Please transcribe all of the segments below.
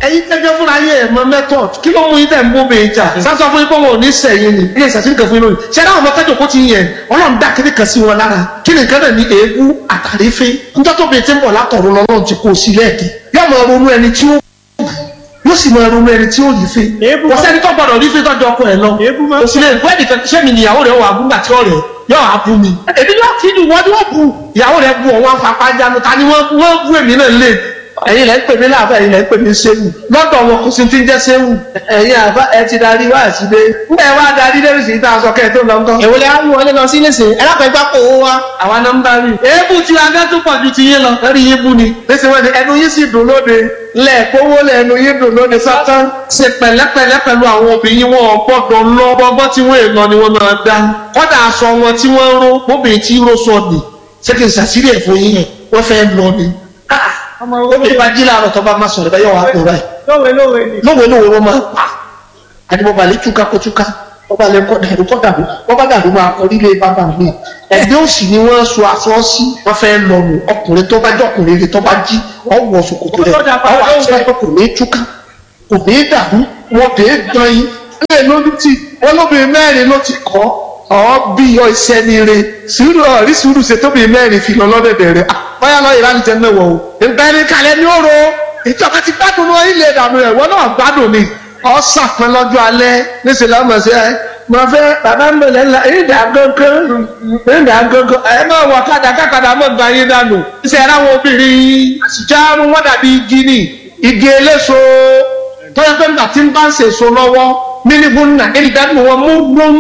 ẹ̀yin tẹ́jọ́ fúnra yín ẹ̀ mọ method kí ló mú yín tẹ̀ ń bó bèè jà sásọ fún yín pé wọn ò ní sẹ̀yìn ni ilé ìsàsírí kan fún yín lónìí ṣé dáhùn mọ́tẹ́jọ́ kó ti yẹn ọlọ́run dá kíní kan sí wọn lára kí ni nǹkan náà ní èébú àtàrífín níjọ́ tó bèè tí ń bọ̀ látọ̀run lọ́lọ́run ti kó o sí lẹ́ẹ̀kì yóò máa ronú ẹni tí ó yóò sì máa ronú ẹni tí ó rí fín Èébú kò sẹ́ni tó gbọ́dọ̀ rí fín tọ́jú ọkọ ẹ̀ lọ Èébú máa ń kò sí lè gbọ́ ẹnìkan ṣé mi níyàwó rẹ̀ wà gúngbà tí ọ̀rẹ́ yóò á bú mi èmi yóò kí ni wọ́n ni wọ́n bu ìyàwó rẹ̀ bu ọ̀wọ́n afapá jánu ta ni wọ́n wọ́n bú èmi náà lé ẹ̀yin lẹ́ ń pè mí láàbẹ̀ ẹ̀yin lẹ́ ń pè mí séwù lọ́dọ̀ wọn kò sí ti ń jẹ́ séwù ẹ̀yin àbá ẹ ti darí wá àtidé ńgbà ẹ wá darí lẹ́rù sí ìta aṣọ kẹ́ẹ̀ tó lọ ńkọ́. èwo lè á mú wọlé lọ sí nísìnyí ẹ lápẹ́ gbá kó o wá. àwa nọmba rí èébú tí agá tó pọ̀ ju ti yín lọ lórí yín bú ni lẹ́sìn wọ́n ni ẹnu yín sì dùn lóde lẹ́ẹ̀kówó lẹ́nu yín dùn lóde sátán ṣe pẹ̀lẹ́pẹ̀lẹ́ pẹ̀lú àwọn obìnrin wọn gbọ́dọ̀ lọ gbọ́gbọ́ tí wọ́n èèlọ ni wọ́n máa dá kọ́dà aṣọ wọn tí wọ́n ró bóbìnrin tí ró sọ nì ṣé kí n ṣàṣírí ẹ̀ fún yín wọ́n fẹ́ lọ ni. obìnrin bá jí láàárọ̀ tó bá má sọ̀rọ̀ bá yọ̀ wá kó báyìí lówe lówe ni. lówe lówe wọ́n máa pa àdìmọ̀ balẹ̀ túká kó túká wọ́n bá lè kọ́ dàrú kọ́ dàrú wọ́n bá dàrú máa kọ́ nílé bàbá mi ẹgbẹ́ òsì ni wọ́n so aṣọ sí wọ́n fẹ́ lọ nù ọkùnrin tó bá jẹ́ ọkùnrin rẹ̀ tó bá jí ọwọ́ ṣòkòtò rẹ̀ ọwọ́ àti ẹgbẹ́ kò ní túká kò ní dàrú wọn kì í dán yín ilé lórí tí wọn lóbìnrin mẹ́rin ló ti kọ́ ọ bí ọ iṣẹ́ ni re sùúrù ọ̀rí sùúrù ṣe tóbi mẹ́rin fi lọ lọ́dẹ̀dẹ̀ rẹ̀ báyà lọ ìlànà jẹ́ mẹ́wọ̀ o ìgbẹ́ni kalẹ̀ ní òro ìjọba ti gbádùn lọ ilé ìdààmú rẹ̀ wọ́n náà gbádùn ni ọ sàpẹ́ lọ́jọ́ alẹ́ níṣẹ́ lọ́mọ sí ẹ mo fẹ́ bàbá mi lẹ́ la ìdá gángan ìdá gángan ẹ máa wọ kádà kákàdà mọ̀ gbà yín dànù. ṣe ara wọn obìnrin àṣìjáàrú wọn dàbí igi ni igi eléso tọ́jà pé nígbà tí ń bá ń ṣe èso lọ́wọ́ mílíọ̀nù náà èyí dájú wọn mú gbóhùn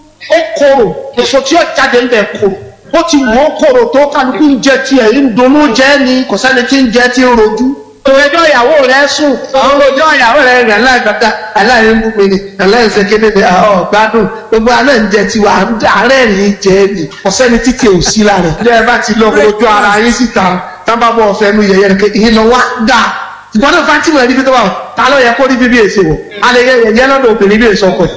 ó korò èso tí ó jáde ń bẹ̀ korò ó ti wọ́n korò tó kálukú ń jẹ tiẹ̀ ń dunnú jẹ́ ni kò sẹ́ni tí ń jẹ tí ń rojú ọjọ́ ìyàwó rẹ̀ sùn àwọn ọjọ́ ìyàwó rẹ̀ rẹ̀ aláìgbàgbà aláìmúmi ni aláìsèkéde ni àwọn ọ̀gbádùn gbogbo alẹ́ ń jẹ tiwa àárẹ̀ rìn jẹ ni ọ̀sẹ́ni títí ò sí lára ẹ̀ ẹ bá ti lọ ojú ara yín síta tábà bọ̀ ọ̀fẹ́ nu yẹyẹ rẹ̀ ìyẹn lọ wá dà ìgbọ́n náà fátímọ̀ ẹni tó bá wọn ta ló yẹ kó rí bíbí èsì wọ̀ alẹ́ yẹyẹ lọ́dọ̀ obìnrin bí èso ọkọ̀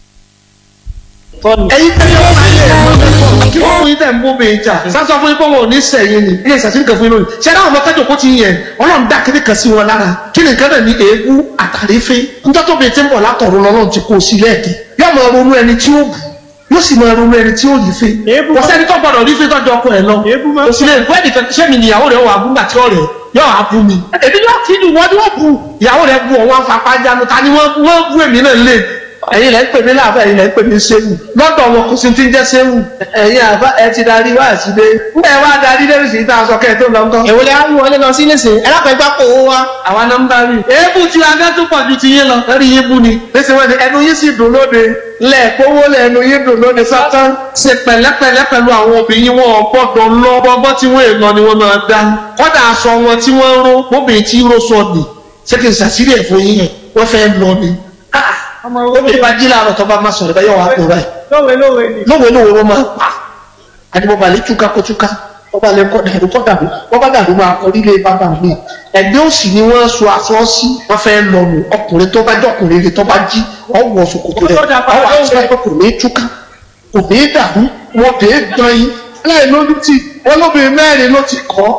ẹyin tẹ́lẹ̀ wọn máa ń yẹ ẹ̀mọ́ mẹ́fọ́ kí wọ́n fún yín tẹ̀ ń bó bèè jà sásọ fún yín pé wọn ò ní sẹ̀yìn ni ilé ìsàsírí kan fún yín lónìí ṣé dáhùn mọ́tẹ́jọ́ kó ti yẹn ọlọ́run dá kíní kan sí wọn lára kí ni nǹkan náà ní èébú àtàrífín níjọ́ tó bèè tí ń bọ̀ látọ̀run lọ́lọ́run ti kó o sí lẹ́ẹ̀kì yóò máa ronú ẹni tí ó bù yóò sì máa ronú ẹni tí ó rí fín Èébú kò sẹ́ni tó gbọ́dọ̀ rí fín tọ́jú ọkọ ẹ̀ lọ Èébú máa ń kò sí lè gbọ́ ẹnìkan ṣé mi níyàwó rẹ̀ wà gúngbà tí ọ̀rẹ́ yóò á bú mi èmi yóò kí ni wọ́n ni wọ́n bu ìyàwó rẹ̀ bu ọ̀wọ́n afapá jánu ta ni wọ́n wọ́n bú èmi náà lé ẹ̀yin lẹ́ ń pè mí láàbẹ̀ ẹ̀yin lẹ́ ń pè mí séwù lọ́dọ̀ wọn kò sí ti ń jẹ́ séwù ẹ̀yin àbá ẹ ti darí wá àtidé ńgbà ẹ wá darí lẹ́rù sí ìta aṣọ kẹ́ẹ̀ tó lọ ńkọ́. èwo lè á mú wọlé lọ sí nísìnyí ẹ lápẹ́ gbá kó o wá. àwa nọmba rí èébú tí agá tó pọ̀ ju ti yín lọ lórí yín bú ni lẹ́sìn wọ́n ni ẹnu yín sì dùn lóde lẹ́ẹ̀kówó lẹ́nu yín dùn lóde sátán ṣe pẹ̀lẹ́pẹ̀lẹ́ pẹ̀lú àwọn obìnrin wọn gbọ́dọ̀ lọ gbọ́gbọ́ tí wọ́n èèlọ ni wọ́n máa dá kọ́dà aṣọ wọn tí wọ́n ró bóbìnrin tí ró sọ nì ṣé kí n ṣàṣírí ẹ̀ fún yín wọ́n fẹ́ lọ ni obìnrin bá jí láàárọ̀ tó bá má sọ̀rọ̀ bá yọ̀ wá kó báyìí lówe lówe ni. lówe lówe wọ́n máa pa àdìmọ̀ balẹ̀ túká kó túká wọ́n bá lè kọ́ dàrú kọ́ dàrú wọ́n bá dàrú máa kọ́ nílé bàbá mi ẹgbẹ́ òsì ni wọ́n so aṣọ sí wọ́n fẹ́ lọ nù ọkùnrin tó bá jẹ́ ọkùnrin rẹ̀ tó bá jí ọwọ́ ṣòkòtò rẹ̀ ọwọ́ àti ẹgbẹ́ kò ní túká kò ní dàrú wọn kì í dán yín láì lójú tí wọ́n lóbìnrin mẹ́rin ló ti kọ́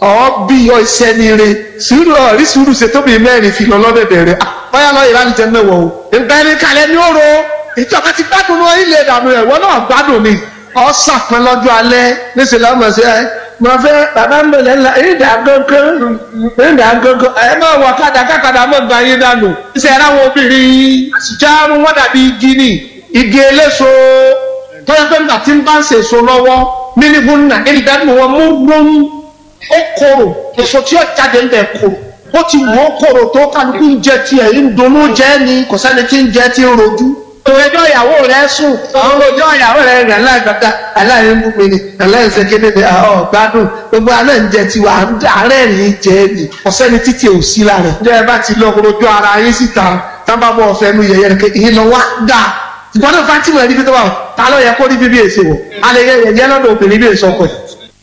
ọ bí ọ iṣẹ́ ni re sùúrù ọ̀rí sùúrù ṣe tóbi mẹ́rin fi lọ lọ́dẹ̀dẹ̀ rẹ̀ báyà lọ ìlànà jẹ́ mẹ́wọ̀ o ìgbẹ́ni kalẹ̀ ní òro ìjọba ti gbádùn lọ ilé ìdààmú rẹ̀ wọ́n náà gbádùn ni ọ sàpẹ́ lọ́jọ́ alẹ́ níṣẹ́ lọ́mọ sí ẹ mo fẹ́ bàbá mi lẹ́ la ìdá gángan ìdá gángan ẹ máa wọ kádà kákàdà mọ̀ gbà yín dànù ṣe ara wọn obìnrin àṣìjáàrú wọn dàbí igi ni igi eléso tọ́jà pé nígbà tí ń bá ń ṣe èso lọ́wọ́ mílíọ̀nù náà èyí dájú wọn mú gbóhùn ó korò èso tí ó jáde ń bẹ̀ korò ó ti wọ́n korò tó kálukú ń jẹ tiẹ̀ ń dunnú jẹ́ ni kò sẹ́ni tí ń jẹ tí ń rojú ọjọ́ ìyàwó rẹ̀ sùn àwọn ọjọ́ ìyàwó rẹ̀ rẹ̀ aláìgbàgbà aláìmúmi ni aláìsèkéde ni àwọn ọ̀gbádùn gbogbo alẹ́ ń jẹ tiwa àárẹ̀ rìn jẹ́ ni ọ̀sẹ́ni títí ò sí lára ẹ̀. ǹjẹ́ ẹ bá ti lọ ojú ara yín síta tábà bọ̀ ọ̀fẹ́ nu yẹyẹ rẹ̀ ìyẹn lọ wá dà ìgbọ́n náà fátìmọ̀ ẹni tó wà ta ló yẹ kó rí bíbí èsì wọ̀ alẹ́ yẹyẹ lọ́dọ̀ obìnrin bí èso ọkọ̀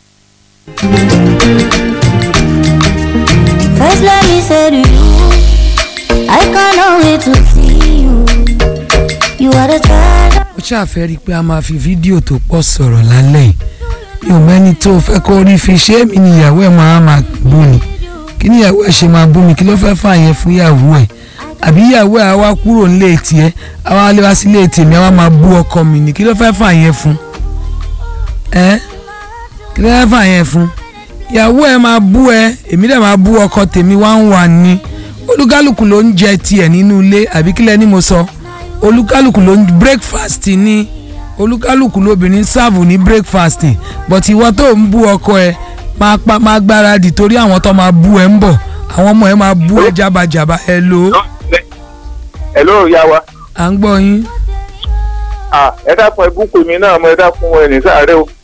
First let me say to you, I cannot wait to see you. You are the treasure. ó ṣàfẹ́ rí i pé a máa fi fídíò tó pọ̀ sọ̀rọ̀ lálẹ́ yìí mi ò mẹ́ni tó fẹ́ kó rí fi ṣé mi níyàwó ẹ̀ máa máa bú ni kí ni ìyàwó ẹ̀ ṣe máa bú mi kí ló fẹ́ fà yẹn fún ìyàwó ẹ̀ àbí ìyàwó ẹ̀ á wá kúrò nílé tiẹ̀ á wá lé wá sílé tèmi á wá máa bú ọkọ mi ni kí ló fẹ́ fà yẹn fún ẹ kí ló fẹ́ fà yẹn fún ìyàwó ẹ̀ máa bú ẹ èmi dẹ̀ máa bú ọkọ tèmi wá ń wà ní olúkálùkù ló ń jẹ tiẹ̀ nínú ilé àbí kílẹ̀ ni mo sọ olúkálùkù ló ń breakfast ní olúkálùkù lóbìnrin sáàbù ní breakfast but ìwọ tó ń bú ọkọ ẹ máa pa máa gbáradì torí àwọn tó máa bú ẹ ń bọ̀ àwọn ọmọ ẹ máa bú ẹ jábàjábà ẹ lò ó hello ìyá wa à ń gbọ́ yín ah ẹ dákun ẹbùkù mi náà mo ẹ dákun ẹ ní sáré o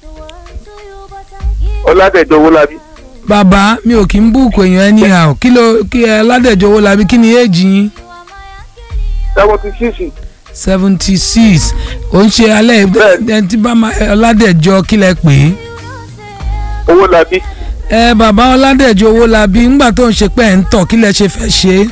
ọládẹjọ owó labí bàbá mi ò kí ń búùkù èèyàn anyhow kí ló kí ẹ ládẹjọwọ làbí kí ni éèjì yín seventy six seventy six ò ń ṣe alẹ́ Bẹ́ẹ̀ni. ẹni tí bá máa ọládẹjọ kí lẹ pè é. owó labí ẹ bàbá ọládẹjọ owó la bí ńgbà tó ń ṣe pé ẹ ń tọ̀ kí lẹ ṣe fẹ́ ṣe é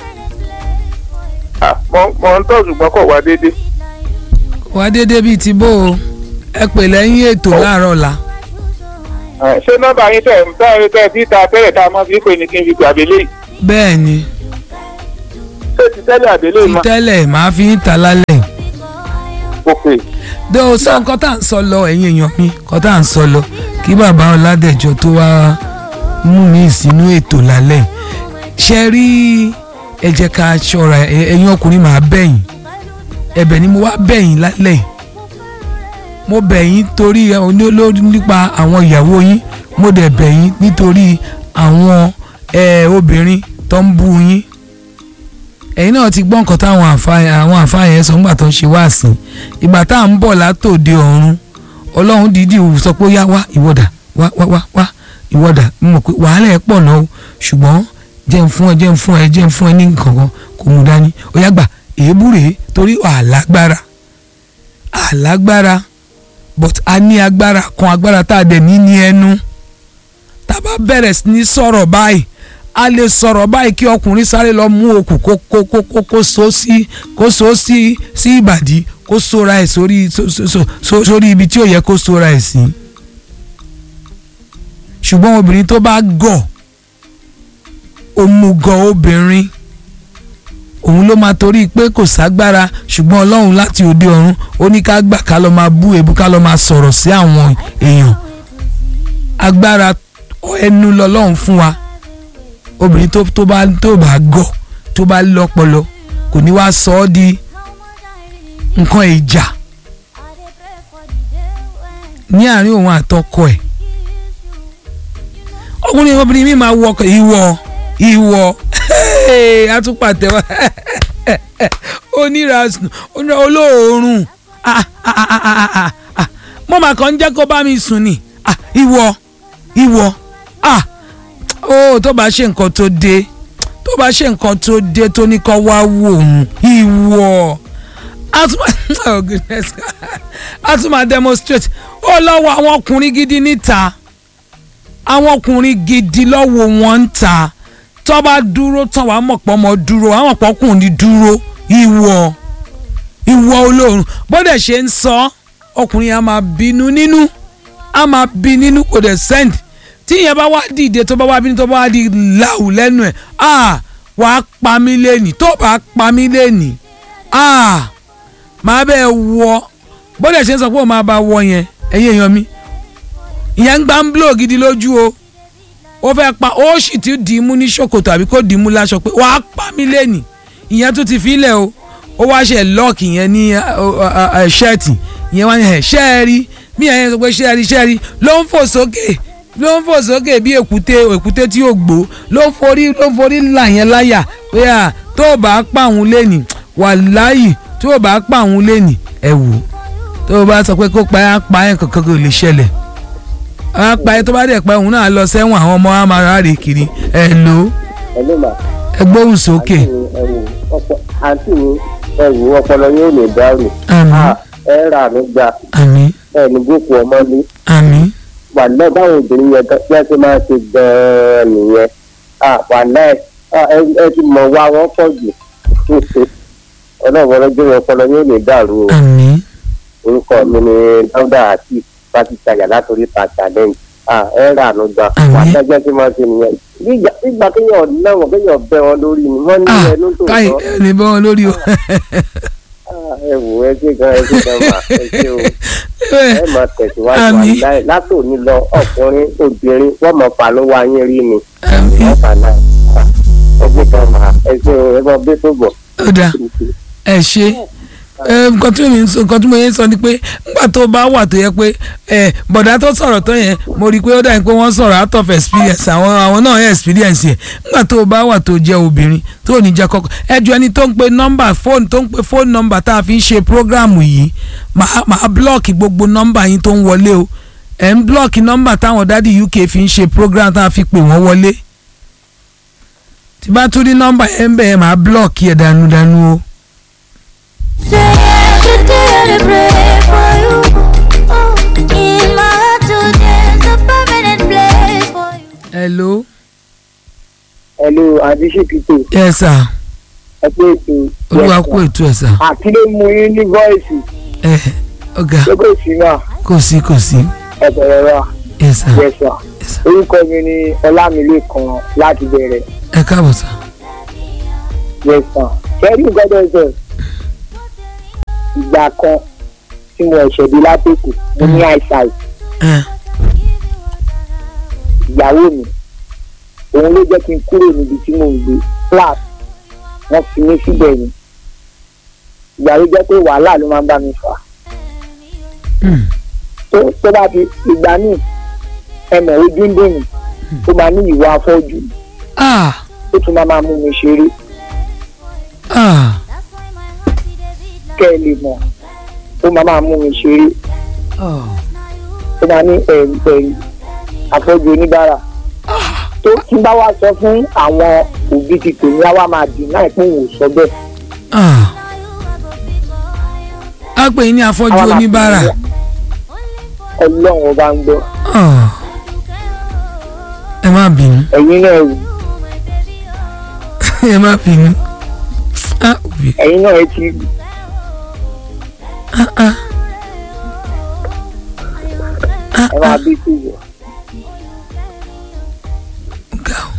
ah mo mo ń tọ́ ṣùgbọ́n kò wá déédé wá déédéé bíi ti bó o ẹ pè lẹ́yìn ètò láàárọ̀ ọ̀la Ah, ṣé nọ́mbà yín tẹ̀ tẹ̀ tẹ̀ tí ta tẹ́lẹ̀ tá a mọ̀ fi pè ní kí n fi gbé àbélé yìí bẹ́ẹ̀ ni ṣé ti tẹ́lẹ̀ àbélé ti yìí mọ́ tẹ́lẹ̀ máa fi ń ta lálẹ́ ok dé o sọ nǹkan tá à ń sọ lọ ẹ̀yin èèyàn mi nǹkan tá à ń sọ lọ kí bàbá ọládẹjọ tó wá mú mi sínú ètò lálẹ́ ṣe rí ẹ jẹ́ ká ṣọ́ra ẹ- ẹ̀yin ọkùnrin máa bẹ̀yìn ẹ̀bẹ̀ ni mo wá bẹ̀yìn lálẹ́ mo bẹ̀yìn torí ẹ, oní- olórí nípa àwọn ìyàwó yín mo dẹ̀ bẹ̀yìn nítorí àwọn ẹ, obìnrin tó ń bú yín ẹ̀yin náà ti gbọ́ nǹkan táwọn àfa- àwọn àfáà yẹn sọ nígbà tó ń ṣe wá sí i ìgbà tá à ń bọ̀ látòde ọ̀run ọlọ́run dídì sọ pé ó yá wá ìwọ́dà wá wá wá wá ìwọ́dà mo mọ̀ pé wàhálà ẹ̀ pọ̀ náà o ṣùgbọ́n jẹ́ ń fún ẹ jẹ́ ń fún ẹ jẹ́ ń fún ẹ ní nǹkan kan kò mú dání ó yá gbà èébú rèé torí àlágbára àlágbára but a ní agbára kan agbára tá a dẹ̀ ní ní ẹnu tá a bá bẹ̀rẹ̀ sí ní sọ̀rọ̀ báyìí a lè sọ̀rọ̀ báyìí kí ọkùnrin sáré lọ mú okùn kó kó kó kó kó so sí kó so sí sí ìbàdí kó sora ẹ̀ sórí so- so- so- so- sórí ibi tí ò yẹ kó sora ẹ̀ sí. ṣùgbọ́n obìnrin tó bá gọ̀ òmùgọ̀ obìnrin òun ló máa torí pé kò ságbára ṣùgbọ́n ọlọ́run láti òde ọ̀run ó ní ká gbà ká lọ máa bú èébú ká lọ máa sọ̀rọ̀ sí àwọn èèyàn agbára ẹnu lọ́lọ́run fún wa obìnrin tó tó bá tó bá gọ̀ tó bá lọ́pọlọ kò ní wá sọ ọ́ di nǹkan ìjà ní àárín òun àtọkọ ẹ̀ ọkùnrin obìnrin mi máa wọ ọkọ ìwọ ìwọ atúpàtẹ́wà onírasùn onírà olóòórùn ah, ah, ah, ah, ah, ah. mo mà kàn ń jẹ́ kó bá mi sùn ni ah, ìwọ ìwọ ah ó tó bá ṣe nǹkan tó dé tó bá ṣe nǹkan tó dé tó ní kó wá wò òun ìwọ a tún máa oh goodness a tún máa demonstrate ó lọ́wọ́ àwọn ọkùnrin gidi níta àwọn ọkùnrin gidi lọ́wọ́ wọn ń ta tó bá dúró tán wàá mọ̀ pọ́ mọ́ dúró àwọn mọ̀ pọ́kùnrin dúró ìwọ ìwọ olóòrùn bọ́dẹ̀ ṣe ń sọ ọkùnrin yẹn á máa bínú nínú á máa bí nínú kò dẹ̀ send tí ìyẹn bá wá dìde tó bá wá bínú tó bá wá di láwù lẹ́nu ẹ̀ ah wàá pa mí lẹ́nì tó bá pa mí lẹ́nì ah máa bẹ́ẹ̀ wọ bọ́dẹ̀ ṣe ń sọ pé ó máa bá wọ yẹn ẹ̀yin èèyàn mi ìyẹn ń gbá ń blò gidi lójú o ó fẹ́ pa ó sì ti dì í mú ní ṣòkòtò àbí kó dì í mú láṣọ pé wàá pa mí lẹ́nì ìyẹn tún ti filẹ̀ o ó wá ṣe lọ́ọ̀kì yẹn ní ṣẹ́ẹ̀tì ìyẹn wá ní ẹ̀ ṣẹ́ẹ̀rí mí ẹ̀yẹn sọ pé ṣẹ́ẹ̀rí ṣẹ́ẹ̀rí ló ń fò sókè ló ń fò sókè bí èkúté èkúté tí yóò gbó ló ń forí ló ń forí là yẹn láyà pé à tó o bá pa òun lẹ́nì wàláyì tó o bá pa òun lẹ́nì ẹ̀ wò tó o bá sọ pé kó pa ẹ́ á pa ẹ́ kankan kò lè ṣẹlẹ̀ á pa ẹ́ tó bá dẹ̀ pa òun náà lọ sẹ́wọ̀n àwọn ọmọ á máa ráre kiri ẹ̀ lò ó ẹlẹ́ mà ẹ gbóhùn sókè ẹ̀wò ọ̀pọ̀ àǹtí mi ẹ̀wò ọpọlọ yóò lè dárò àmín Ah, ẹ rà mí gbà àmín ẹ ní boko ọmọlé àmín wàlẹ́ báwọn obìnrin yẹn gan- bí wọ́n ṣe máa ṣe gan-an nìyẹn Ah, wàlẹ́ ah, ẹ ẹ ti mọ̀ wá wọ́n pọ̀ jù ọlọ́run ọlọ́jọ́ ọpọlọ yóò lè dàrú o àmín orúkọ mi ni dáúdà àti pátítàyà látòrí ta challenge Ah, ẹ rà mí gbà Àmín. wàlẹ́ ẹgbẹ́ tí wọ́n ṣe nìyẹn nígbà nígbà kéèyàn náwó kéèyàn bẹ wọn lórí ni wọ́n ní ah ẹnu tó káyì sọ ẹ lè bọ́ wọn lórí o Ah, ẹ wò ẹ ṣe gan ẹ ṣe gan mà ẹ ṣe o ẹ máa tẹ̀síwájú Àmín. àláì látòní lọ ọkùnrin obìnrin wọ́n mọ̀ fà ló wá yín rí ni Àmín. wọ́n fà náà Ah, ẹ ṣe gan mà ẹ ṣe o ẹ bọ́ bí tó bọ̀. ó dáa ẹ ṣe ẹ, nǹkan tí mo ń sọ nǹkan tí mo yẹn sọ ni pé nígbà tó bá wà tó yẹ pé ẹ bọ̀dá tó sọ̀rọ̀ tó yẹn mo rí i pé ó dàbí pé wọ́n sọ̀rọ̀ out of experience àwọn àwọn náà yẹn experience yẹn nígbà tó bá wà tó jẹ́ obìnrin tó ní jẹ́ kọ́kọ́ ẹ jọ ẹni tó ń pe nọ́mbà fóònù tó ń pe fóònù nọ́mbà tá a fi ń ṣe prógráàmù yìí màá màá blọ́ọ̀kì gbogbo nọ́mbà yín tó ń wọlé o ẹ̀ ń blọ́ọ̀kì nọ́mbà táwọn dádì UK fi ń ṣe prógráàmù tá a fi pè wọ́n wọlé tí bá tún ní nọ́mbà yẹn ń bẹ̀ yẹn màá blọ́ọ̀kì ẹ̀ dànù dànù o. Say every day I dey pray for you. Oh, in my heart today is a permanent place for you. hello ẹ̀lú àdíṣèkìtò yes sir ẹ pé ètò olúwa kú ètò ẹ̀ sà àkílẹ̀ mú yín ní voice ẹ ọ̀gá lókè sí náà kò sí kò sí ẹ bẹ̀rẹ̀ rà yes sir yes sir yes sir orúkọ mi ni ọlámilékan láti bẹ̀rẹ̀ ẹ káàbọ̀ sà yes sir kẹ́rì gbọ́dọ̀ sọ ìgbà kan tí mo ẹ̀ṣẹ̀ dé látòkù mo ní eyesight ẹ ìyàwó mi òun ló jẹ́ kí n kúrò níbi tí mò ń gbé flat wọ́n fi mí síbẹ̀ ni ìgbà ló jẹ́ pé wàhálà ló máa ń bá mi fà mm, tó tó bá ti ìgbà míì ẹmọ ojú ń dùn mí ó máa ní ìwà afọ́jú ah ó tún máa máa mú mi ṣeré ah kẹ́ ẹ lè mọ̀ ó máa máa mú mi ṣeré oh, ó máa ní ẹ̀rù ẹ̀rù afọ́jú oníbàárà tó tí bá wá sọ fún àwọn òbí ti tèmi á wá máa dì náà pé òun ò sọ bẹ́ẹ̀ ah a pè yín ní afọ́jú Á wá máa oníbàárà pè mí ọlọ́run ọba ń gbọ́ oh, ẹ má bínú ẹ̀yin náà ẹ̀rù ẹ má bínú ah òbí ẹ̀yin náà ẹ ti ah ah ah ẹ máa bí sí ìwọ. ga o.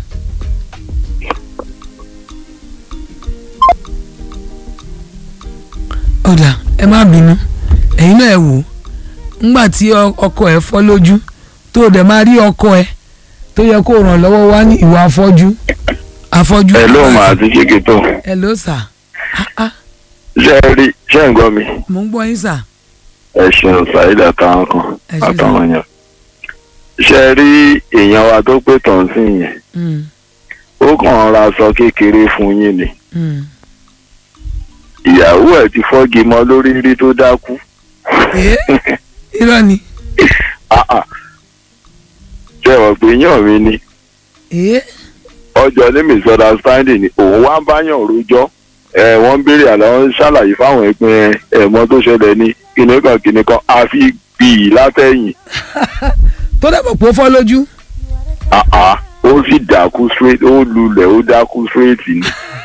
ọ̀dà ẹ má bínú ẹ̀yin náà ẹ wò ó ńgbà tí ọ- ọkọ ẹ fọ́ lójú tó o dẹ̀ máa rí ọkọ ẹ tó yẹ kó ràn lọ́wọ́ wá ní ìwà afọ́jú afọ́jú. ẹ ló máa ti ṣèké tó hello sir ah ah ṣe é rí ṣe ń gbọ́ mi mò ń gbọ́ yín sir ẹ ṣeun ṣàìdá táwọn kan Ẹ ṣé àtàwọn yẹn ṣe é rí èèyàn wa tó pé tàn sí yẹn Mm, ó kàn ra aṣọ kékeré fún yín ni mm. ìyàwó ẹ̀ ti fọ́gi mọ́ lórí rí tó dákú Eh, irọ́ ni Ah, ah. ṣe wọ́n pé yàn mí ni Eh, ọjọ́ ní misunderstanding ni òun wá ń báyàn rojọ́ ẹ wọ́n ń béèrè àlọ́ ń ṣàlàyé fáwọn ẹgbẹ́ ẹ̀mọ́ tó ṣẹlẹ̀ ní kinní kan kinní kan àfi gbìyì látẹ̀yìn tó dẹ̀ mọ̀ pé ó fọ́ lójú. Ah, ah. ó sì dákú straight ó lulẹ̀ ó dákú straight ni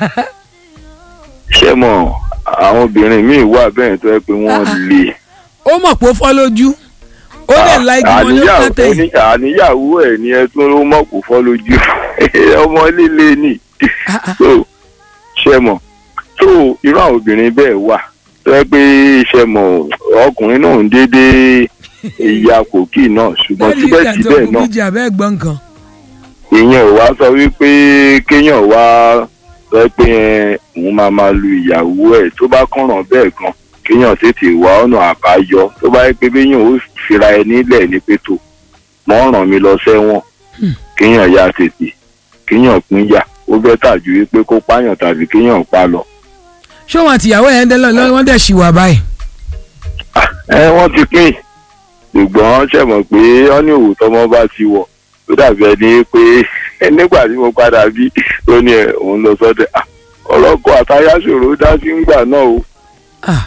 ṣé mọ̀ àwọn obìnrin míì wà bẹ́ẹ̀ tó yẹ pé wọ́n lè ó mọ̀ pé ó fọ́ lójú ó dẹ̀ la igi mọ́ ní àníyàwó pátẹ́ yìí. ní- àníyàwó ẹ̀ ni ẹ tún ló mọ̀ kó fọ́ lójú ọmọ líle ni Ah, ah. so ṣe mọ̀ so irú àwọn obìnrin bẹ́ẹ̀ wà tó yẹ pé ṣe mọ̀ ọkùnrin náà ń dédé ìyá kòkì náà ṣùgbọ́n bẹ́ẹ̀ni ìjà tó síbẹ̀síbẹ̀ kú náà bíjà bẹ́ẹ̀ gbọ́n nǹkan. ìyẹn ò wá sọ wípé kéèyàn wá sọ pé ẹ, òun máa máa lu ìyàwó ẹ̀ tó bá kànràn bẹ́ẹ̀ gan kéèyàn tètè wá ọ̀nà àbáyọ tó bá yẹ pé béèyàn ó fira ẹ nílẹ̀ ní pẹ̀tọ́ mọ́ ràn mí lọ sẹ́wọ̀n Hmm. kéèyàn ya tètè kéèyàn pín yà ó bẹ́tà ju wípé kó pààyàn tàbí kéèyàn pa lọ. ṣé wọn àtìyàwó yẹn dẹ́lọ́ lọ́wọ́ wọ́n dẹ̀ ṣì wà báyìí. ẹ wọ́n ti pín ṣùgbọ́n ṣe mọ̀ pé wọ́n ní òwò tọmọ bá ti wọ̀ tó dàbí ẹni pé nígbà tí mo padà bí ó ní ẹ òun lọ sọ́dẹ̀ Ah, ọlọ́kọ̀ àtayá ṣòro dá sí ńgbà náà o. Ah.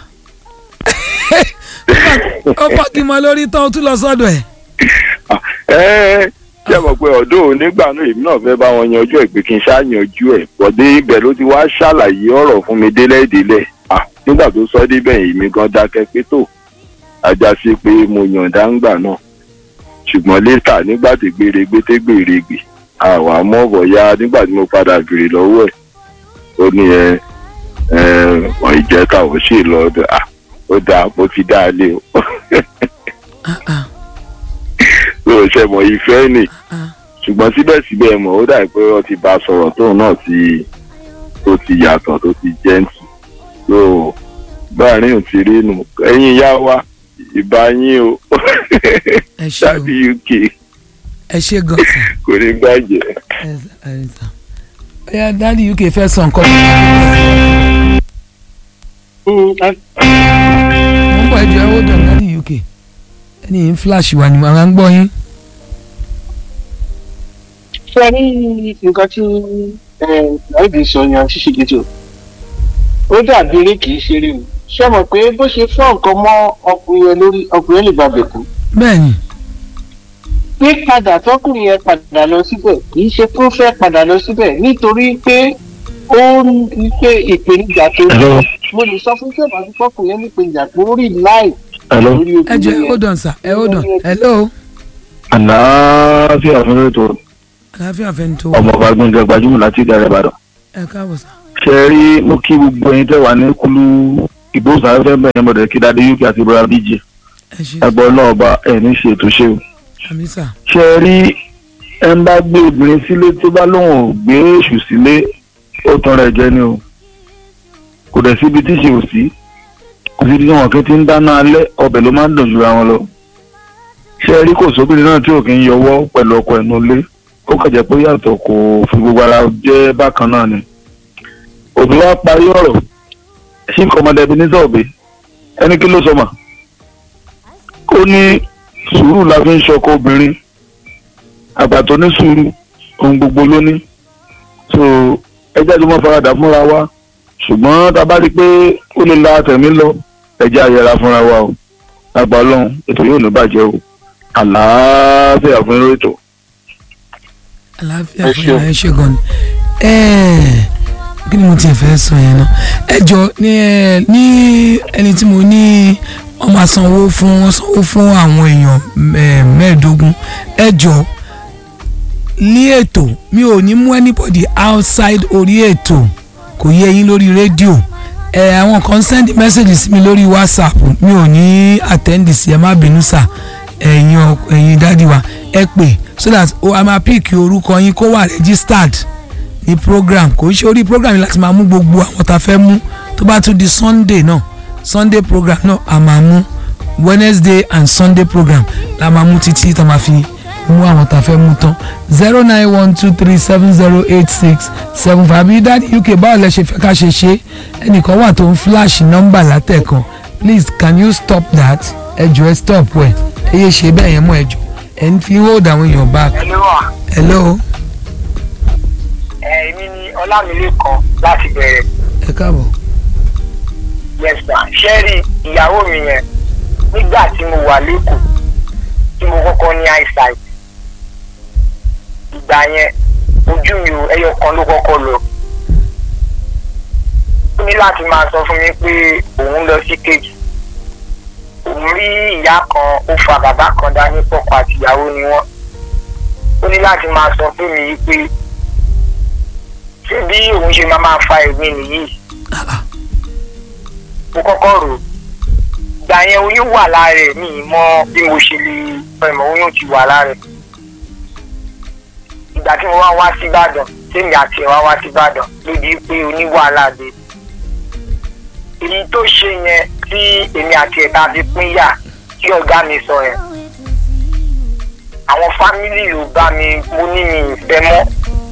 ó fọ́ọ̀kì mọ́ lórí tán ó tún lọ sọ́dọ̀ ẹ̀. Ah, ẹ ṣe mọ̀ pé ọ̀dọ́ òun nígbà náà èmi náà fẹ́ bá wọn yanjú ẹ̀ pé kí n ṣáà yanjú ẹ̀ bọ̀dé ibẹ̀ ló ti wá ṣàlàyé ọ̀rọ̀ fún mi délẹ̀délẹ̀ Ah, nígbà tó sọ débẹ̀ èmi gan dákẹ́ pé tó ajá sí pé mo yànda ńgbà náà ṣùgbọ́n létà nígbà tí gbèrègbè tí gbèrègbè àwa mọ̀ bọ̀yá nígbà tí mo padà béèrè lọ́wọ́ ẹ̀ ó ní ẹ ẹ wọ́n ìjẹ́ta ò sì lọ ọdọ à ó dáa mo ti dá a lé o Ah, ah, ló ṣe mọ̀ ìfẹ́ nì ah. ṣùgbọ́n síbẹ̀síbẹ̀ mọ̀ ó dàbí pé wọ́n ti bá a sọ̀rọ̀ tóun náà ti tó ti yàtọ̀ tó ti jẹ́ǹtì tó báàrin ò ti rí nù ẹ̀yin yá wa ìbá yín o ẹ ṣe o tàbí uk ẹ ṣe gan sà kò ní gbàjẹ́. ẹ sà ẹ sà bóyá dáàdi uk fẹ́ sọ nǹkan mo ń bọ̀ ẹjọ́ ẹ ó dàn dáàdi uk ẹni yìí ń flash wà ní màmá ń gbọ́ yín ṣe ní nǹkan tí láìbí sọ ni àti ṣègìtì ó dàbí eré kìí ṣeré o ṣé mọ̀ pé bó ṣe fọ́ nǹkan mọ́ ọkùnrin yẹn lórí ọkùnrin yẹn lè gbàgbé kú bẹ́ẹ̀ ni pé padà tọkùnrin yẹn padà lọ síbẹ̀ kìí ṣe kó fẹ́ padà lọ síbẹ̀ nítorí pé ó ń pé ìpèníjà tó ní Hello. mo lè sọ fún ṣé màá fi fọkùnrin yẹn ní ìpèníjà tó rí láì Hello. lórí ẹ jọ ẹ ó obìnrin yẹn dàn sà ẹ ó dàn hello àlàáfíà fún ètò àlàáfíà fẹ́ni tó wà ọmọ ọba gbọ̀ngàn gbajúmọ̀ láti ìdàrẹ́ ìbàdàn. ẹ káàbọ̀ sà ṣe rí mo kí gbogbo ẹyin tẹ́ wà ní kúlú ìgbóhùnsáfẹ́fẹ́ bẹ́ẹ̀ mọ̀dẹ̀ kí dáadé uk àti ibrahim bíjì ẹ ṣe ẹgbọ́n náà ọba ẹ̀ ní ṣe ètò ṣe o. àmì sà ṣe rí ẹ ń bá gbé obìnrin sílé tó bá lóun ò gbé èṣù sílé ó tan rẹ̀ jẹ ni o kò dẹ̀ síbi tí ṣe ò sí kò sí tí wọn kí ti ń dáná alẹ́ ọbẹ̀ ló máa ń dùn jura wọn lọ ṣe rí kò sóbìnrin náà tí ò kí ń yọwọ́ pẹ̀lú ọkọ ẹ̀nu ilé ó kàn jẹ́ pé yàtọ̀ kò fi gbogbo ara jẹ́ bákan náà ni òbí wa parí ọ̀rọ̀ ṣí nǹkan ọmọdé ẹbí ní sọ̀bì ẹni kí ló sọ mà ó ní sùúrù la fi ń ṣọkọ obìnrin àgbà tó ní sùúrù ohun gbogbo ló ní so ẹjẹ́ tó mọ́ faradà fúnra wa ṣùgbọ́n tá a bá rí i pé ó lè la tẹ̀mí lọ ẹjẹ́ àyẹ̀ra fúnra wa o àgbà ọlọ́run ètò yóò ní bàjẹ́ o àlàáfíà fún irú ètò. àlàáfíà Ẹ fún ṣeun. yàrá ẹ ṣe gan ni ẹẹ kí ni mo tiẹ̀ fẹ́ sọ yẹn náà ẹ jọ ní ẹ ní ẹni tí mo ní wọ́n máa sanwó fún wọ́n sanwó fún àwọn èèyàn ẹ, mẹ́ẹ̀ẹ́dógún ẹ jọ ní ètò mi ò ní mú anybody outside orí ètò kò yé yín lórí rédíò ẹ àwọn kan send message sí mi lórí whatsapp mi ò ní attend sí ẹ má bínú sà ẹ̀yin ọ- ẹ̀yin dádì wa ẹ pè so that o a máa pick orúkọ yín kó wà registered ní program kò ń ṣe orí program yìí láti máa mú gbogbo àwọn tá a fẹ́ mú tó bá tún di sunday náà sunday program náà a máa mú wednesday and sunday program la máa mú títí tá a máa fi mú àwọn tá a fẹ́ mú tán zero nine one two three seven zero eight six seven five àbí dáàdi uk báwo lẹ ṣe fẹ́ ká ṣe ṣe ẹnìkan wà tó ń flash nọ́mbà látẹ̀kan please can you stop that ẹ jọ̀ọ́ ẹ stop ẹ ẹ yé ṣe bẹ́ẹ̀ yẹn mọ́ ẹ jọ̀ọ́ ẹ ń fi hold àwọn èèyàn back ẹni wà hello èmi ni ọlámilékan láti bẹ̀rẹ̀ ẹ káàbọ̀ yẹsà ṣẹ́ẹ̀rì ìyàwó mi yẹn nígbà tí mo wà lẹ́kọ̀ọ́ tí mo kọ́kọ́ ní eyesight ìgbà yẹn ojú mi ò ẹyọ kan ló kọ́kọ́ lọ ó ní láti máa sọ fún mi pé òun lọ sí kejì òun rí ìyá kan ó fa bàbá kan dání pọ̀pọ̀ àtìyàwó ni wọ́n ó ní láti máa sọ fún mi pé ṣé bí òun ṣe máa máa fa èmi nìyí mo kọ́kọ́ rò ó ìgbà yẹn oyún wà lára ẹ̀ mi ì mọ bí mo ṣe lè ẹ̀mọ̀ oyún ti wà lára ẹ̀ ìgbà tí mo wá wá sí Ìbàdàn tèmi àti ẹ̀ wá wá sí Ìbàdàn ló di pé oníwàhálà dé èyí tó ṣe yẹn tí èmi àti ẹ̀ ta fi pín yà tí ọ̀gá mi sọ yẹn àwọn fámìlì ló bá mi mo ní mi ìfẹ́ mọ́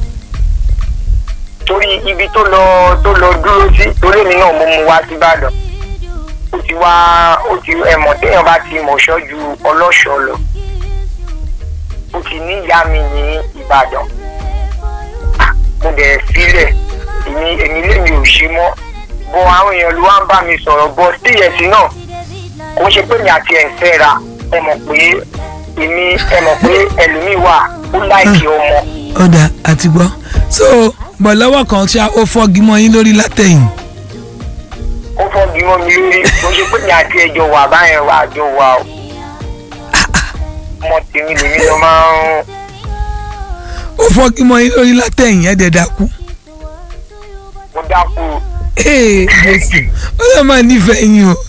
torí ibi tó lọ tó lọ dúró sí torí mi náà mo mú wá sí Ìbàdàn ó ti wá ó ti ẹ̀mọ̀ téèyàn bá ti mọ̀ṣọ́ ju ọlọ́ṣọ́ lọ ó ti ní ìyá mi ní Ìbàdàn Ah, mo bẹ̀rẹ̀ sílẹ̀ èmi èmi lèmi ò ṣe mọ́ bọ́ àwọn èèyàn ló wá ń bá mi sọ̀rọ̀ bọ́ síyẹ̀sì náà kò ń ṣe pé mi àti ẹ̀ ń fẹ́ra ẹ mọ̀ pé èmi ẹ mọ̀ pé ẹlòmíì wà ó láìkí ọmọ ọ̀dà àti gbọ́ so bọ̀ lọ́wọ́ kan ṣá ó fọ́gi mọ́ yín lórí látẹ̀yìn ó fọ́gi mọ́ mi lórí kò ń ṣe pé mi àti ẹjọ́ wà báyẹn wà àjọ wà o ọmọ tèmi lèmi lọ máa ń ó fọ́ kí mọ yín lórí látẹ̀yìn ẹ̀ dẹ̀ dákú. mo dákú ee jésù ó lè máa nífẹ̀ẹ́ yín o.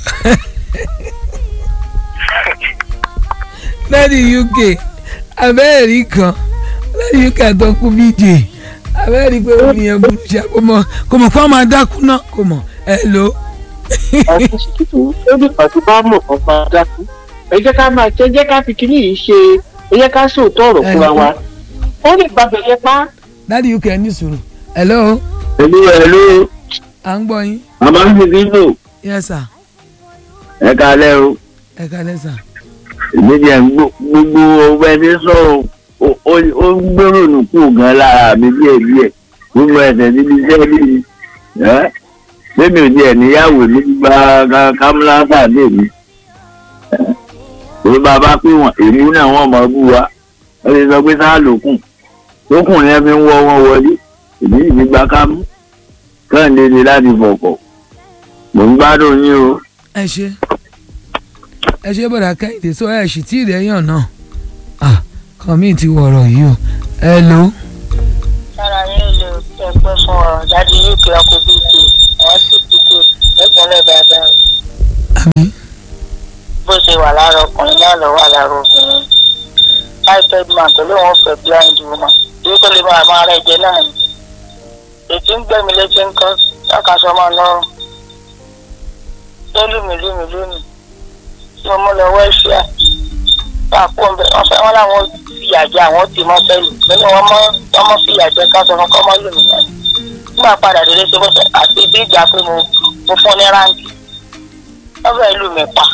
láti uk abẹ́ẹ̀rí kan láti uk àtọ́kù bj abẹ́ẹ̀rí pé ó nìyẹn burú ṣá kò mọ̀ kò mọ̀ kó máa dákú náà kò mọ̀ ẹ lò ó. àti ṣètò ó ní pàtó bá mọ̀ kan máa dákú ẹ jẹ́ ká máa ṣe ẹ jẹ́ ká fi kíní yìí ṣe ẹ jẹ́ ká sòótọ́ ọ̀rọ̀ fúnra wa ó lè gbàgbẹ́ yẹn pa láti uk ẹ ní sùúrù hello ẹlú ẹlú à ń gbọ́ yín màmá ń fi bínú yes sir ẹ kalẹ o ẹ kálẹ́ sir. èmi jẹ gbogbo ọgbẹ ní sọ ó ó ń gbèrò nùkú gan lára mi díẹ̀ díẹ̀ gbogbo ẹsẹ̀ níbi iṣẹ́ bí ẹ bẹ́ẹ̀ni ò díẹ̀ níyàwó mi gba kámúláńsà dé mi tó bá bá pé wọn èmi náà wọn mọ bú wa ẹ lè sọ pé sáà lókùn tókùn yẹn fi ń wọ wọn wọlé èmi sì ti gba kámú kẹ́hìndé ni láti fọkọ̀ mò ń gbádùn yín o. ẹ ṣe ẹ ṣe bọ̀dà kẹ́hìndé sọ ẹ sì tí ì rẹ́yàn náà ah kan mi ti wọ̀rọ̀ yìí o hello sára yín lè ẹgbẹ́ fún ọ jáde uk ọkọ̀ bíkì àwọn sì kúkú ẹgbẹ́lẹ̀ dáadáa àmì bó ṣe wà lára ọkùnrin náà lọ wà lára obìnrin ipad man tó lóun fẹ́ blind woman bí kò lè máa máa rẹ̀ jẹ náà ni ètí ń gbẹ̀mí létí ń kọ́ lákàṣọ máa lọ́rùn tó lùmí lùmí lùmí tí mo mú lọ wẹ́ṣíà wà kó ń bẹ wọ́n fẹ́ wọ́n láwọn fìyà jẹ àwọn tì mọ́ sẹ́lù nínú wọn mọ́ wọ́n mọ́ fìyà jẹ káṣọ fún kọ́mọ́ lùmí náà nígbà padà délé ṣe bọ́sẹ̀ àti bí ìgbà pé mo mo fún ní ráǹkì wọ́n fẹ́ lù mí pa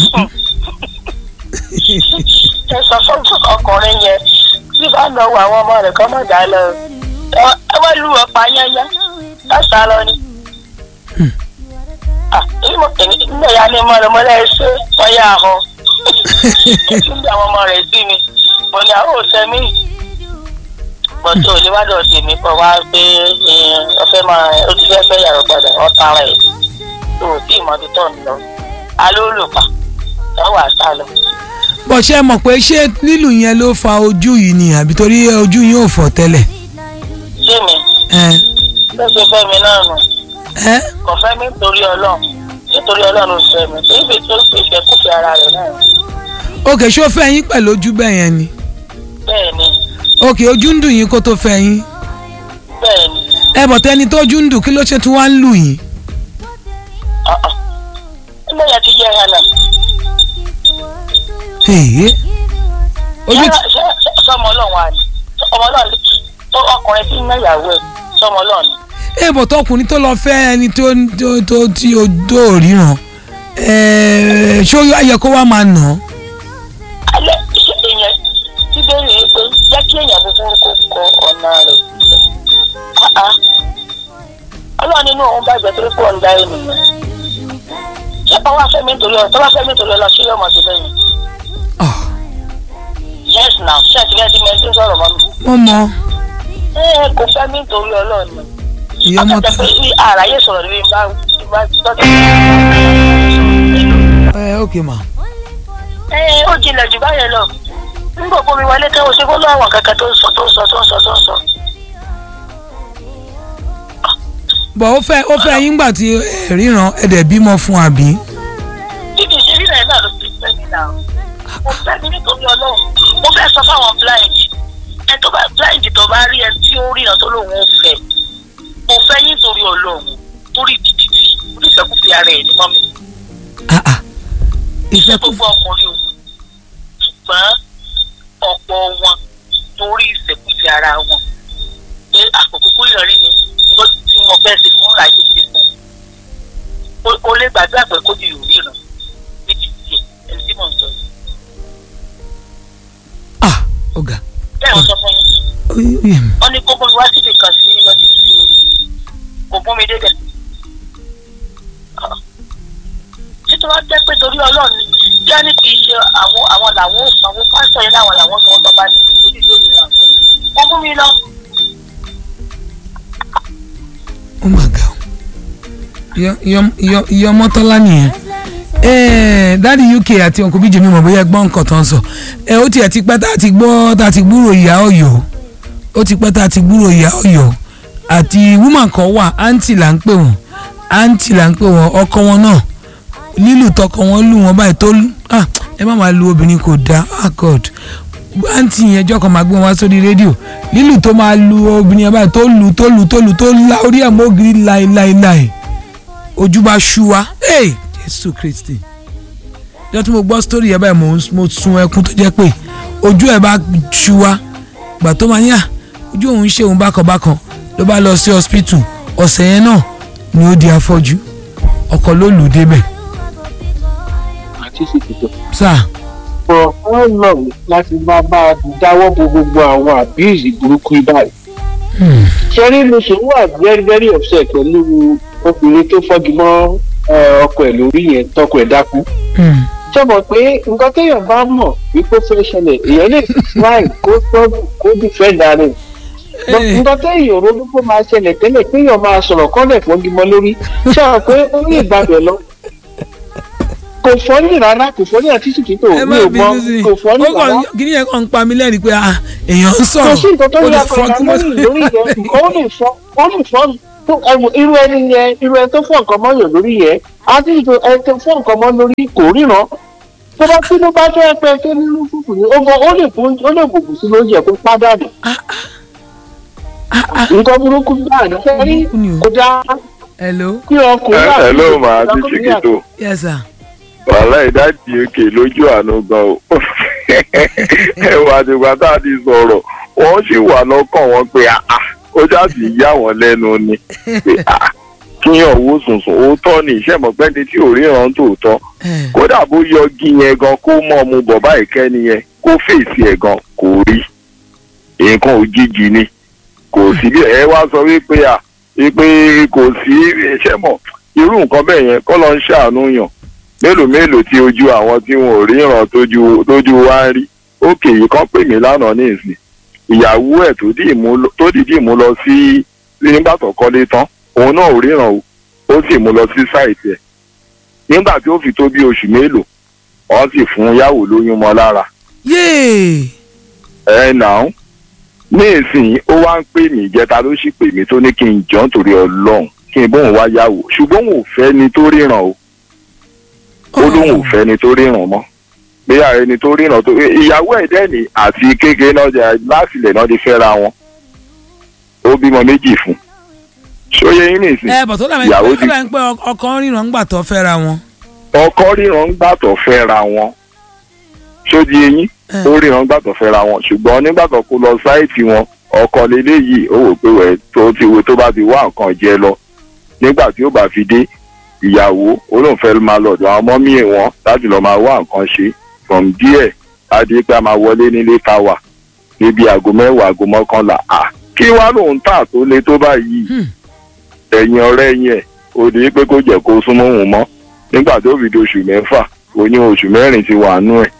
ẹ sọ fún ọkùnrin yẹn tí bá lọ wọ àwọn ọmọ rẹ kọ́ mọ̀ dá lọ ẹ wọ́n lù ọ́ pa yányá lọ́sàá lọ ni. nígbà ya ni mo lọ mọ lẹ́yìn ṣé wọ́n yà á họ nígbà àwọn ọmọ rẹ̀ sí mi mo ní àwọn òṣè mi bọ́tò oníwádọ̀ sí mi kọ́ wá pé ọ̀fẹ́ máa ó ti fẹ́ fẹ́ yàrá padà wọ́n tara ẹ̀ tó o tí ì mọ́ ti tọ̀ ń lọ alólùpà ẹ wà sá lọ. bọ̀ ṣe mọ̀ pé ṣé lílù yẹn ló fa ojú yìí ni àbí torí ojú yìí ò fọ́ tẹ́lẹ̀ ṣé mi ẹ ló ṣe fẹ́ mi náà nù ẹ kò fẹ́ mi nítorí ọlọ́run nítorí ọlọ́run ló fẹ́ mi èyí tó ṣe ìfẹ́kùfẹ́ ara rẹ̀ náà òkè ṣó fẹ́ yín pẹ̀lú ojú bẹ́ẹ̀ yẹn ni bẹ́ẹ̀ ni òkè ojú ń dùn yín kó tó fẹ́ yín bẹ́ẹ̀ ni ẹ bọ̀ tẹ́ni tó ojú ń dùn kí ló ṣe tún wá ń lù yín ọ̀ọ́ ilé yẹn ti jẹ́ hànà èyí ojú Yálà, ti ṣé- ṣé- sọmọ ọlọ́run àná ọmọ ọlọ́run tó ọkùnrin tí ń ná ìyàwó ẹ̀ sọmọ ọlọ́run ni. ẹ bọ̀ tọkùnrin tó lọ fẹ́ ẹni tó tó tó tí o tó ríran ẹ ṣó yẹ kó wá máa nà án alẹ́ ṣe èèyàn tí bẹ́ẹ̀ rí i pé jẹ́ kí èèyàn búburú kó kọ ọ̀nà rẹ̀ Ah, ah. ọlọ́run nínú òun bàjẹ́ torí pé òun dá ènìyàn ṣé ọwọ́ afẹ́mi nítorí ọ̀ tọ́wọ́ afẹ́mi nítorí ọlọ́ ṣé yóò mọ̀ sí lẹ́yìn Ah, yes now ṣé àti bẹ́ẹ̀ ti mẹ́rin tí ń sọ̀rọ̀ mọ́ mi. mo mọ ẹ kò fẹ́ mi nítorí ọlọ́run ni ìyá ọmọ tó akẹ́kọ̀ọ́ pé bí àráyé sọ̀rọ̀ níbi bá bá tọ́jú. ẹ ok ma ẹ ó jinlẹ̀ jù báyẹn lọ nígbà gbogbo mi wọlé kẹ́wọ́ sí fọ́lọ́ àwọn kankan tó ń sọ tó ń sọ tó ń sọ tó ń sọ. bọ̀ ó fẹ́ ó fẹ́ yín gbà tí ẹ ríran ẹ dẹ̀ bímọ fún àbí títí ṣe rí náà ló ti fẹ́ mi náà mo fẹ́ mi nítorí ọlọ́run mo fẹ́ sọ fáwọn blind ẹ tó bá blind tó bá rí ẹ tí ó rí ẹ tó lóun ó fẹ́ mo fẹ́ yín torí ọlọ́run torí títí onífẹ́kùfẹ́ ara ẹ̀ ní mọ́mi Ah, ah. iṣẹ́ ìfẹ́ kò gbogbo ọkùnrin o ṣùgbọ́n ọ̀pọ̀ wọn torí ìfẹ́kùfẹ́ ara wọn pé àkókò kó ìrọ̀rí mi ló tí mo fẹ́ ṣe fún ráyè ṣe fún un o lè gbàdúrà pé kó di ìròrí ràn níbi tí ẹni tí mò ń sọ yìí ah ọ̀gá bẹ́ẹ̀ wọ́n sọ fún yín ó yé mi wọ́n ní kó bọ́ mi wá síbi kan sí lọ́dún sí o kò bọ́ mi débẹ̀ títí wọ́n jẹ́ pé torí ọlọ́run ni bí wọ́n ní kì í ṣe àwọn àwọn làwọn ò sanwó pásítọ̀ yẹn láwọn làwọn sanwó tó bá ní ojú yóò rí àwọn wọ́n mú mi lọ ó mà ga o Ìyá- ìyá- ìyá- ìyá ọmọtọ́lá nìyẹn Eh, dáàdi uk àti ọkọ bíjì mi mọ̀ bóyá ẹ gbọ́ nǹkan tó ń sọ ẹ ó tiẹ̀ ti pẹ́ tá a ti gbọ́ tá a ti gbúrò ìyá ọ̀yọ́ ó ti pẹ́ tá a ti gbúrò ìyá ọ̀yọ́ àti woman kan wà aunty là ń pè wọ́n aunty là ń pè wọ́n ọkọ wọn náà lílù tọkọ wọn lù wọn báyìí tó lù ah ẹ má máa lu obìnrin kò dáa ah god aunty yẹn jọ́ kan máa gbé wọn wá sórí rédíò lílù tó máa lu obìnrin yẹn báyìí tó lù tó lù tó lù tó la orí ẹ̀ mọ́ ògiri láéláéláé ojú bá ṣú wa hey jésù kristi jọ́ tí mo gbọ́ sítórì yẹn báyìí mo mo sun ẹkún tó jẹ́ pé ojú ẹ̀ bá ṣú wa gbà tó máa ní à ojú òun ṣe òun bákanbákan ló bá lọ sí hospital ọ̀sẹ̀ yẹn náà ni ó di afọ́jú ọkọ ló lù ú débẹ̀ àti ṣètìtò. sáà for how long láti máa bá a dáwọ́ bo gbogbo àwọn abuse burúkú báyìí. ṣẹ́rí ló ṣe wà very very upset pẹ̀lú obìnrin tó fọ́gi mọ́ eh, ọkọ ẹ̀ lórí yẹn tọkọ ẹ̀ dákú. ṣé mọ̀ pé nǹkan téèyàn bá mọ̀ wípé ó fẹ́ ṣẹlẹ̀ èèyàn lè try kó tọ́jú kó defend ara rẹ̀. But Eh. nǹkan téèyàn ronú kó máa ṣẹlẹ̀ tẹ́lẹ̀ téèyàn máa sọ̀rọ̀ kọ́lẹ̀ fọ́gi mọ́ lórí ṣé àwọn pé ó ní ìgbàgbẹ́ lọ. kò fọ́nì rárá kò fọ́nì àti tìtìtò ẹ mi má ò mọ bínú sí i kò fọ́nì ó kàn rárá kí ni yẹn kàn ń pa mí lẹ́rìí pé ah èèyàn ń kò sọ̀rọ̀ sí nǹkan tó ó yà lè fọ́ pẹ̀lú kí mo lórí lórí yẹn nǹkan ó lè fọ́ ó lè fọ́ tó ẹ̀wọ̀n irú ẹni yẹn irú ẹni tó fọ́ nǹkan mọ́ yàn lórí yẹn àti ìjọ ẹni tó fọ́ nǹkan mọ́ lórí kò ríran tó bá tí ló bá tó ẹpẹ tó nínú fùfù ni ó gan ó lè fún ó lè bùbù sí lóúnjẹ kó pádànù nǹkan burúkú báà ní sẹ́rí Burúkú ni o. kó dá hello kí ọkùnrin ẹ ló àti máa ti ọkùnrin ṣìkìtò yes sir wàhálà ìdájì òkè lójú àánú gan o ẹ wà nígbà tá a ti sọ̀rọ̀ wọ́n sì wà lọ́kàn wọn pé àà ó jáde yá wọn lẹ́nu ni pé àà kíyàn owó sùnsùn òótọ́ ni ìṣẹ̀mọ̀gbẹ́ni tí ò ríran tòótọ́ Eh, kódà bó yọgi yẹn gan kó mọ̀ mu bọ̀bá ìkẹ́ni yẹn kó fèsì ẹ̀ gan kò rí nǹkan òjijì ni kò sí bí ẹ wá sọ wípé à wípé kò sí iṣẹ́ mọ̀ irú nǹkan bẹ́ẹ̀ yẹn kọ́ lọ ń ṣàánú yàn mélòó mélòó tí ojú àwọn tí wọn ò ríran tójú tójú wá ń rí òkè yìí kan pè mí lánàá ní ìsìn ìyàwó ẹ̀ tó dì mú lọ- tó dìdí mú lọ sí nígbà tó kọ́lé tán òun náà ò ríran o ó sì mú lọ sí sáìtì ẹ̀ nígbà tí ó fi tó bí oṣù mélòó wọ́n sì fún yàwó lóyún mọ́ lára yéè ẹ nà ó ní ìsìn ó wá ń pè mí ìjẹta ló sì pè mí tó ní kí n jọ nítorí ọlọ́run kí n bóun wá yàwó ṣùgbọ́n òun ò fẹ́ ni tó ríran o ó lóun ò fẹ́ ni tó ríran mọ́ bí ààrẹ ẹni tó ríran tó ìyàwó ẹ̀ dẹ́ni àti kékeré náà jẹ láti ilẹ̀ náà di fẹ́ra wọn ó bímọ méjì fún ṣóyè yín nìsín ẹ bọ̀ tó dàbí ìyàwó pé ti ó dàbí pé ọkọ ń ríran ńgbà tó fẹ́ra wọn ọkọ ríran gbàtọ̀ fẹ́ra wọn ṣódi eyín Eh. ó ríran gbàtọ̀ fẹ́ra wọn ṣùgbọ́n nígbà tó kó lọ sáìtì wọn ọkọ leléyìí ó wò pé wẹ̀ tó ti wo tó bá ti wá nǹkan jẹ lọ nígbà tí ó bá fi dé ìyàwó ó lóun fẹ́ máa lọ́dọ̀ àwọn mọ́mí wọn láti lọ́ọ́ máa wá nǹkan ṣe from díẹ̀ adé pé a máa wọlé nílé táwà níbi aago mẹ́wàá aago mọ́kànlá à kí wá lóun tà tó le tó báyìí Hmm. ẹ̀yìn ọ̀rẹ́ yẹn ó di pé kó jẹ́ kó súnmọ́ òun mọ́ nígbà tó fi di oṣù mẹ́fà oyún oṣù mẹ́rin ti wà nú ẹ̀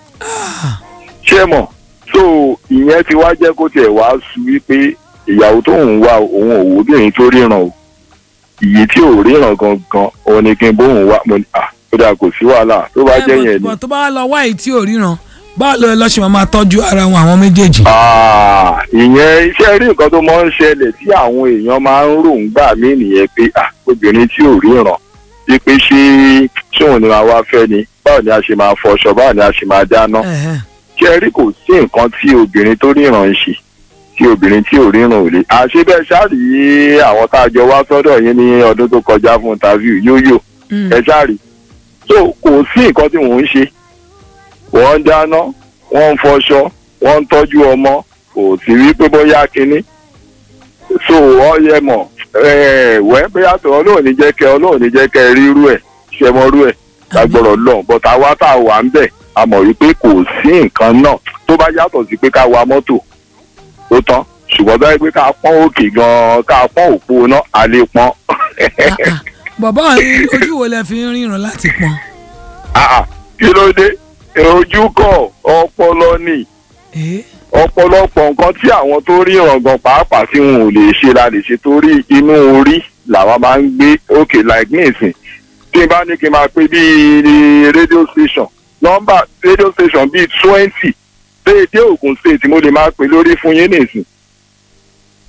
ṣé mọ̀ so ìyẹn ti wá jẹ́ kó tiẹ̀ wá su wípé ìyàwó tó ń wá òun òwò obìnrin tó ríran o ìyí tí ò ríran gangan òun ni kí n bóun wá mo ní à ó dà kò sí wàhálà tó bá Eh, jẹ́ but- yẹn ni. but tó bá wá lọ wá èyí tí ò ríran báwo ló lọ́ ṣe máa máa tọ́jú ara wọn àwọn méjèèjì. Ah, ìyẹn iṣẹ́ rí nǹkan tó máa ń ṣẹlẹ̀ tí àwọn èèyàn máa ń rò ń gbà mí nìyẹn pé ah, obìnrin tí ò ríran bí pé ṣé ṣóun ni màá wá fẹ́ ni báwo ni a ṣe máa fọṣọ báwo ni a ṣe máa dáná Ẹ̀hẹ́n. ṣé rí kò sí nǹkan tí obìnrin tó ríran ń ṣe tí obìnrin tí ò ríran ò lè. àṣé bẹ́ẹ̀ ṣáàrì àwọn tá a jọ wá sọ́dọ̀ yín ní ọdún tó kọjá fún interview yóyò Mm. ẹ ṣáàrì so kò sí nǹkan tí wọ́n ń ṣe wọ́n ń dáná wọ́n ń fọṣọ wọ́n ń tọ́jú ọmọ kò sí rí pé bóyá kínní so wọ́n yẹ mọ̀ ẹ̀ wẹ́ bóyá tó ọlọ́run ní jẹ́ kẹ́ ọlọ́run ní jẹ́ kẹ́ rírú ẹ̀ ṣẹmọ́rú ẹ̀ lágbọ́rọ̀ lọ́n bọ́tà wá tá a wà ń bẹ̀ a mọ̀ wípé kò sí nǹkan náà tó bá yàtọ̀ sí pé ká wa mọ́tò ó tán ṣùgbọ́n báyìí pé ká pọ́n òkè gan-an ká pọ́n òpó náà a lè pọ́n. Ah, ah. bọ̀bọ́ yín ojú wo lẹ fi ń ríran láti pọn. Ah, ah, kí ló dé ojú kọ ọpọlọ ni Eh, ọ̀pọ̀lọpọ̀ nǹkan tí àwọn tó rí ìràngàn pàápàá tí wọn ò lè ṣe la lè ṣe torí inú orí làwọn máa ń gbé òkè like nísìn tí n bá ní kí n máa pé bíi radio station nọ́mbà radio station bíi twenty déédé Ògùn state mo lè máa pè lórí fún yín nísìn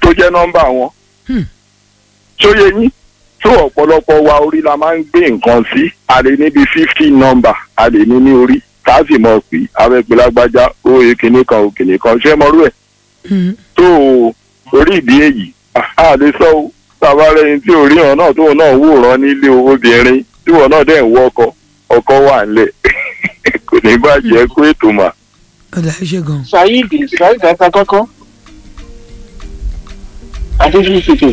tó jẹ́ nọ́mbà wọn Hmm. ṣóye yín tó ọ̀pọ̀lọpọ̀ wa orí la máa ń gbé nǹkan sí a lè níbi fifty nọ́mbà a lè ní ní orí tá a sì mọ̀ pé abẹ́gbẹ́lágbájá ó kìnnì kan ó kìnnì kan ṣé mọ́rú ẹ̀ Hmm. tó orí ìdí èyí a lè sọ ó tàbá rẹni tí orí hàn náà tóun náà wòran nílé obìnrin tí wọn náà dẹ̀ ń wọ ọkọ ọkọ wà ńlẹ̀ kò ní bàjẹ́ kó ètò mà. ọ̀dà ẹ ṣe gan. saheed saheed ata kọ́kọ́ adéfífìfì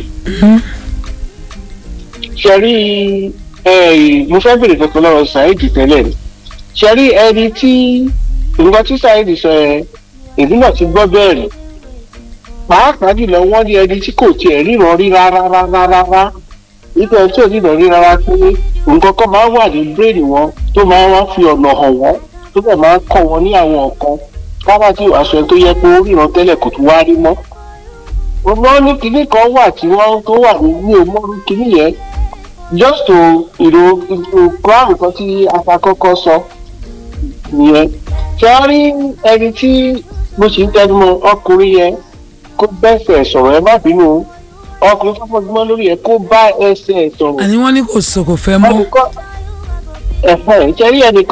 ṣẹ̀rí mo fẹ́ bèrè kankan lọ́wọ́ saheed tẹ́lẹ̀ ni ṣẹ̀rí ẹni tí nǹkan tí saheed sọ ẹ èmi náà ti gbọ́ bẹ́ẹ̀ rí pàápàá jùlọ wọ́n ní ẹni tí kò tiẹ̀ ríran rí rárá rárá rárá nípa ẹni tí ò ríran rí rárá pé nǹkan kan máa ń wà ní bírèèdì wọn tó máa ń wá fi ọ̀nà hàn wọ́n tó bẹ̀ máa ń kọ́ wọn ní àwọn nǹkan káwá tí aṣọ tó yẹ pé ó ríran tẹ́lẹ̀ kò tún wá rí mọ́. wọ́n ní kinní kan wà tí wọ́n tó wà ní òmòrú kinní yẹn just to ìrò ìrò kan tí afakọ́kọ́ sọ nìyẹn. ṣé wọ́n rí ẹni tí mo sì ń tẹnumọ́ ọkùnrin yẹn kó bẹ́sẹ̀ sọ̀rọ̀ ẹ má bínú ọkùnrin tó fọdúmọ́ lórí ẹ kó bá ẹsẹ̀ sọ̀rọ̀. àní wọ́n ní kò sọ kò fẹ́ mọ́. ẹnìkan ẹ̀fẹ̀ ṣe rí ẹnìkan.